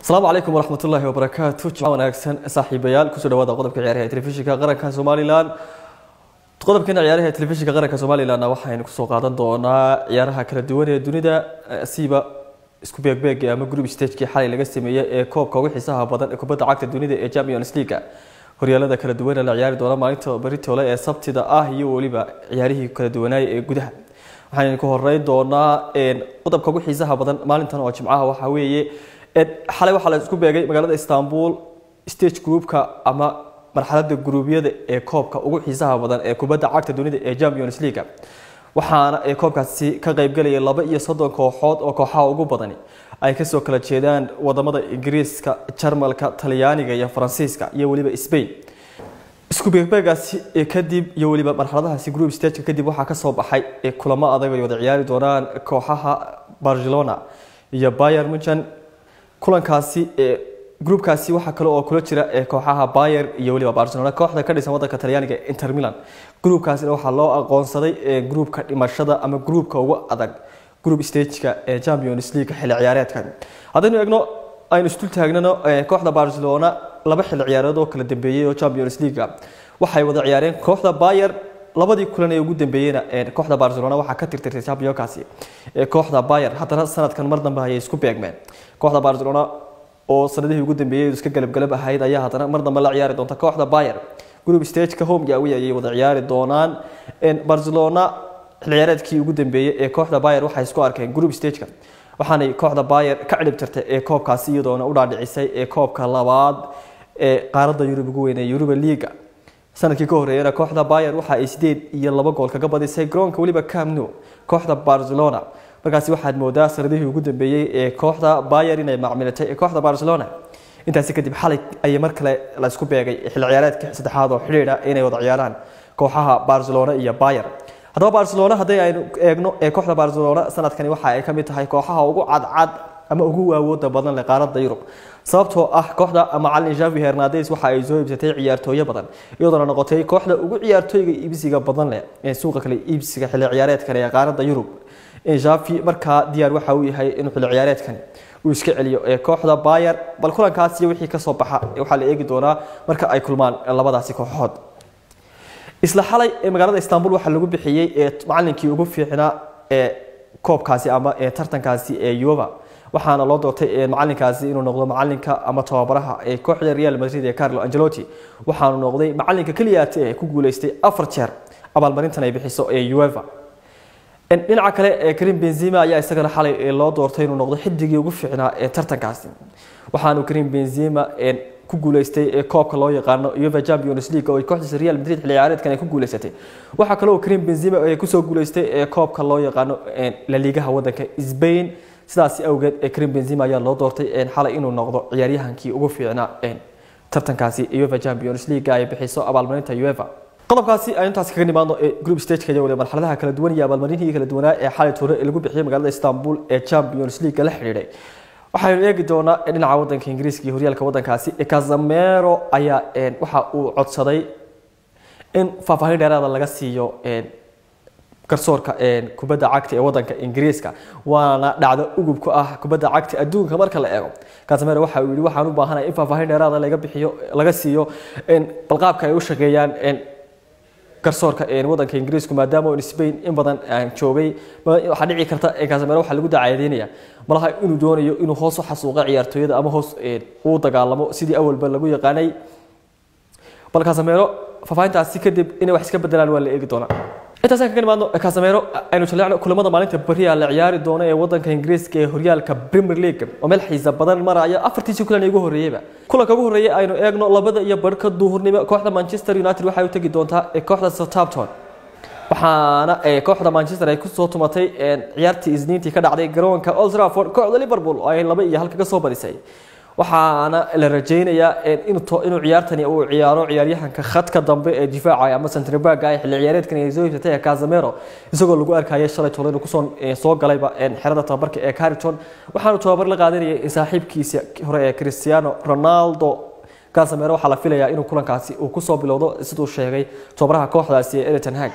asalaamu calaykum waraxmat ullaahi wabarakaatu jimco wanaagsan saaxiibayaal kusoo dhawaada qodobka ciyaaraha ee telefishinka qaranka somalilan qodobkeena ciyaaraha ee telefishinka qaranka somalilanna waxaynu kusoo qaadan doonaa ciyaaraha kala duwan ee dunida siiba isku beegbeega ama group stagekii xalay laga sameeyey ee koobka ugu xiisaha badan ee kubadda cagta dunida ee champions league horyaalada kala duwan ee la ciyaari doona maalinta baritole ee sabtida ah iyo weliba ciyaarihii kala duwanaaya ee gudaha waxaynu ku horeyn doonaa qodobka ugu xiisaha badan maalintan oo jimcaha waxaa weeye xalay waxaa la isku beegay magaalada istanbul stage groupka ama marxalada gruubyada ee koobka ugu xiisaha badan ee kubadda cagta dunida ee champions league waxaana ee koobkaasi ka qaybgalaya laba iyo soddon kooxood oo kooxaha ugu badani ay kasoo kala jeedaan wadamada ingiriiska jarmalka talyaaniga iyo faransiiska iyo weliba spain isku beegbeegaasi kadib iyo weliba marxaladahaasi group stageka kadib waxaa kasoo baxay kulamo adag ay wada ciyaari doonaan kooxaha barcelona iyo bayer munchen kulankaasi groupkaasi waxaa kale oo kula jira kooxaha bayer iyo weliba barcelona kooxda ka dhisan wadanka talyaaniga inter milan groupkaasina waxaa loo aqoonsaday groupka dhimashada ama groupka ugu adag group stageka ee champions league xilli ciyaareedkan haddaynu eegno aynu isdul taagnano kooxda barcelona laba xilli ciyaareed oo kala dambeeyey oo champions league waxay wada ciyaareen kooxda bayer labadii kulan ee ugu dambeeyeyna kooxda barcelona waxaa ka tirtirtay championkaasi kooxda bayer haddana sanadkan mar dambe ayay isku beegmeen kooxda barcelona oo sanadihii ugu dambeeyey iska galabgalab ahayd ayaa haddana mar dambe la ciyaari doonta kooxda bayer group stageka homega awi ayay wada ciyaari doonaan barcelona xilli ciyaareedkii ugu dambeeyey ee kooxda bayer waxay isku arkeen group stageka waxaanay kooxda bayer ka cilib tirtay ee koobkaasi iyadoona u dhaadhicisay ee koobka labaad ee qaaradda yurub ugu weyn ee yuruba liiga sanadkii ka horeeyana kooxda bayer waxa ay sideed iyo laba gool kaga badisay garoonka weliba camno kooxda barcelona markaasi waxaad moodaa sanadihii ugu dambeeyey ee kooxda bayer inay macmilatay ee kooxda barcelona intaasi kadib xalay ayay mar kale la isku beegay xilli ciyaareedka saddexaad oo xidhiidha inay wada ciyaaraan kooxaha barcelona iyo bayer haddaba barcelona haddii aynu eegno ee kooxda barcelona sanadkani waxa ay ka mid tahay kooxaha ugu cadcad ama ugu aawooda badan leh qaaradda yurub sababtoo ah kooxda macalin javi hernades waxa ay soo iibsatay ciyaartooyo badan iyadoona noqotay kooxda ugu ciyaartooyga iibsiga badan leh ee suuqa kale iibsiga xilli ciyaareedkani ee qaaradda yurub javi markaa diyaar waxa uu yahay inuu xilli ciyaareedkani uu iska celiyo ee kooxda bayer bal kulankaas iyo wixii kasoo baxa waxaa la eegi doonaa marka ay kulmaan labadaasi kooxood isla xalay ee magaalada istanbul waxaa lagu bixiyey ee macalinkii ugu fiicnaa ee koobkaasi ama ee tartankaasi ee yuba waxaana loo doortay macalinkaasi inuu noqdo macalinka ama tababaraha ee kooxda real madrid ee carlo angelotti waxaanu noqday macalinka keliyaata ee ku guuleystay afar jeer abaalmarintan ay bixiso ee ueva dhinaca kale ee karim benzima ayaa isagana xalay loo doortay inuu noqdo xidigii ugu fiicnaa ee tartankaasi waxaanu karim benzima ku guuleystay ee koobka loo yaqaano uefa champions league oo kooxdiisa real madrid xilli ciyaareedkan ay ku guuleysatay waxaa kale oo karim benzima ay kusoo guuleystay ee koobka loo yaqaano la liigaha wadanka spain sidaasi awgeed ee karim benzima ayaa loo doortay xalay inuu noqdo ciyaaryahankii ugu fiicnaa tartankaasi uefa champions league ay bixiso abaalmarinta uefa qodobkaasi aynu intaasi kaga nimaadno ee group stageka iyo waliba marxaladaha kala duwan iyo abaalmarinihii kala duwanaa ee xalay toore ee lagu bixiyay magaalada istanbul ee champions league la xidhiidhay waxaynu eegi doonaa dhinaca wadanka ingiriiska iyo horyaalka wadankaasi casamero ayaa waxa uu codsaday in faahfaahin dheeraada laga siiyo garsoorka kubadda cagta ee wadanka ingiriiska waana dhacdo ugub ku ah kubadda cagta adduunka marka la eego casamero waxa uu yihi waxaan u baahanahay in faahfaahin dheeraada laga bixiyo laga siiyo balqaabka ay u shaqeeyaan garsoorka wadanka ingiriisku maadaama spain in badan joogay waxaa dhici karta casamero waxaa lagu dacaadeynaya malaha inuu doonayo inuu hoos u xasuuqa ciyaartooyada ama hoos uu dagaalamo sidii awalba lagu yaqaanay bal casamero faahfaahintaasi kadib inay wax iska bedelaan waa la eegi doonaa intaasaan kaga nimaadno casamero aynu jaleecno kulamada maalinta beriya la ciyaari doono ee wadanka ingiriiska ee horyaalka premier league oo meel xiisa badan maraya afartiisii kulan ee ugu horreeyeyba kulanka ugu horreeyay aynu eegno labada iyo barhka duhurnimo kooxda manchester united waxay u tegi doontaa kooxda southampton waxaana kooxda manchester ay kusoo tumatay ciyaartii isniintii ka dhacday garoonka old trafford kooxda liverpool oo ay laba iyo hal kaga soo badisay waxaana la rajeynayaa inuu ciyaartani uu ciyaaro ciyaaryahanka khadka dambe ee difaaca ama centrebaga ee xilli ciyaareedkan ay soo iibsatay ee casamero isagoo lagu arkayay shalay tolo inuu kusoo soo galayba xerada tababarka ee carrington waxaanu tababar la qaadanayay saaxiibkiisa hore ee cristiano ronaldo casamero waxaa la filayaa inuu kulankaasi uu kusoo bilowdo siduu sheegay tababaraha kooxdaasi ee eriton hag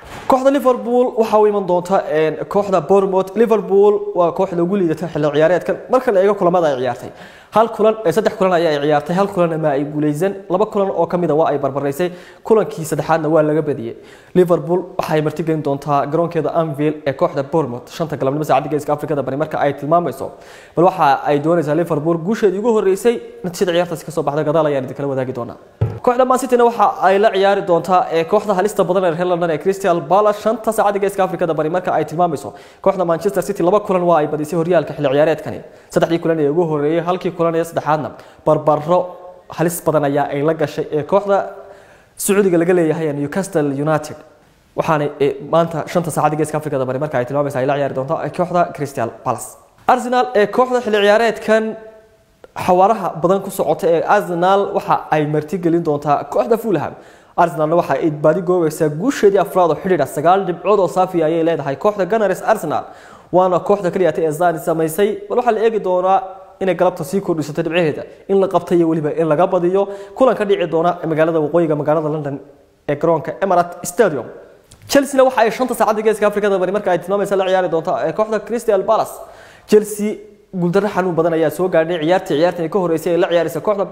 kooxda liverpool waxaa u iman doonta kooxda bournemouth liverpool waa kooxda ugu liidata xilli ciyaareedkan marka la eego kulamada ay ciyaartay hal kulan saddex kulan ayaa ay ciyaartay hal kulanna ma ay guuleysan laba kulan oo kamid a waa ay barbaraysay kulankii saddexaadna waa laga badiyey liverpool waxay martigelin doontaa garoonkeeda anville ee kooxda bournemouth shanta galabnimo saacadda geeska afrikada bari marka ay tilmaamayso bal waxa ay doonaysaa liverpool guusheedii ugu horeysay natiijada ciyaartaasi kasoo baxda gadaal ayaan idinkala wadaagi doonaa kooxda man cityna waxa ay la ciyaari doontaa ee kooxda halista badan ee reer london ee crystal palace shanta saacadda geeska afrikada bari marka ay tilmaamayso kooxda manchester city laba kulan waa ay badisay horyaalka xilli ciyaareedkani saddexdii kulan ee ugu horeeyay halkii kulan ee saddexaadna barbaro halis badan ayaa ay la gashay ee kooxda sacuudiga laga leeyahay ee newcastle united waxaana maanta shanta saacadda geeska afrikada bari marka ay tilmaamaysa ay la ciyaari doonto kooxda crystal palace arsenal ee kooxda xilli ciyaareedkan xawaaraha badan ku socota ee arsenal waxa ay martigelin doontaa kooxda fulham arsenalna waxa ay baadi goobaysaa guusheedii afraad oo xidhiidha sagaal dhibcood oo saafi ayay leedahay kooxda gunners arsenal waana kooxda kaliya ee zani samaysay bal waxaa la eegi doonaa inay galabta sii kordhisato dhibcaheeda in la qabta iyo weliba in laga badiyo kulan ka dhici doona magaalada waqooyiga magaalada london ee garoonka emirat stadium chelsea waxa ay shanta saacadda geeska afrikada bari marka ay tilmaamaysa la ciyaari doonta ee kooxda crystal palace chelsea guuldarro xanuun badan ayaa soo gaadhay ciyaartii ciyaartan ka horeysay ee la ciyaaraysa kooxda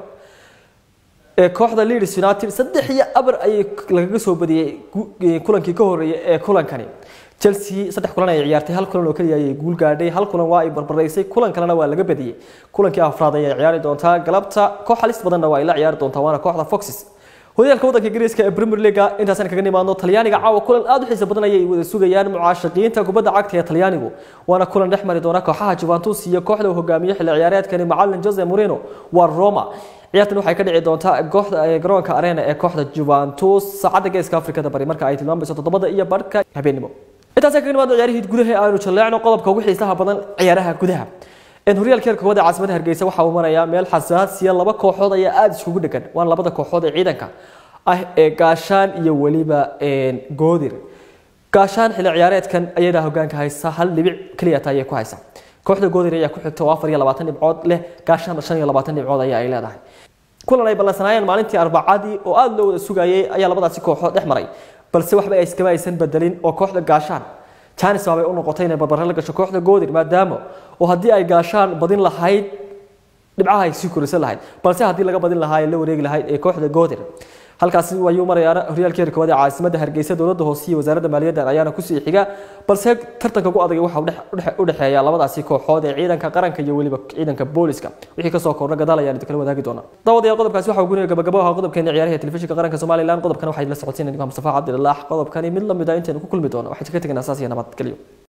ee kooxda Leeds United saddex iyo abar ayay lagaga soo badiyay kulankii ka horeeyay ee kulankani Chelsea saddex kulan ay ciyaartay hal kulan oo kaliya ay guul gaadhay hal kulan waa ay barbaraysay kulan kalena waa laga badiyay kulankii afraad ayay ciyaari doontaa galabta koox halis badanna waa ay la ciyaari doontaa waana kooxda Foxes horyaalka waddanka ingiriiska ee Premier League intaasaan kaga nimaadno Talyaaniga caawa kulan aad u xiiso badan ayay wada sugayaan mucaashaqiinta kubadda cagta ee Talyaanigu waana kulan dhex mari doona kooxaha Juventus iyo kooxda uu hogaamiyo xilli ciyaareedkani macallin Jose Mourinho waa Roma ciyaartan waxay ka dhici doontaa kooxda garoonka arena ee kooxda Juventus saacadda geeska Afrikada bari marka ay tilmaamayso toddobada iyo barhka habeenimo intaasaan kaga nimaadno ciyaarihii gudaha ee aanu jaleecno qodobka ugu xiisaha badan ciyaaraha gudaha horyaalka heerka koowaad ee caasimada hargeysa waxa uu marayaa meel xasaasiya laba kooxood ayaa aada iskugu dhegan waana labada kooxood ee ciidanka ah ee gaashaan iyo weliba goodir gaashaan xilli ciyaareedkan ayadaa hogaanka haysa hal dhibic keliya taa ayay ku haysa kooxda goodir ayaa ku xigta oo afar iyo labaatan dhibcood leh gaashaanna shan iyo labaatan dhibcood ayaa ay leedahay kulan ay ballansanaayeen maalintii arbacadii oo aada loo wada sugayay ayaa labadaasi kooxood dhex maray balse waxba iskama aysan bedelin oo kooxda gaashaan janis baabay u noqotay inay barbare la gasho kooxda goodir maadaama oo haddii ay gaashaan badin lahayd dhibcaha ay sii korisan lahayd balse haddii laga badin lahaa ee la wareegi lahayd ee kooxda goodir halkaasi ayuu marayaana horyaalka heerka koowaad ee caasimadda hargeysa dowladda hoose iyo wasaaradda maaliyadda ayaana kusii xiga balse tartanka ugu adag waxa u dhexeeya labadaasi kooxood ee ciidanka qaranka iyo weliba ciidanka booliska wixii kasoo kordha gadaal ayaan idinkala wadaagi doonaa daawadayaal qodobkaasi waxa uu guniga gabagabo ahaa qodobkeena ciyaaraha telefishinka qaranka somalilan qodobkan waxay la socodsiinayaan mustafa cabdilaax qodobkani mid lamid ah intaynu ku kulmi doono waxaan ka tegaynaa saas iyo nabadgelyo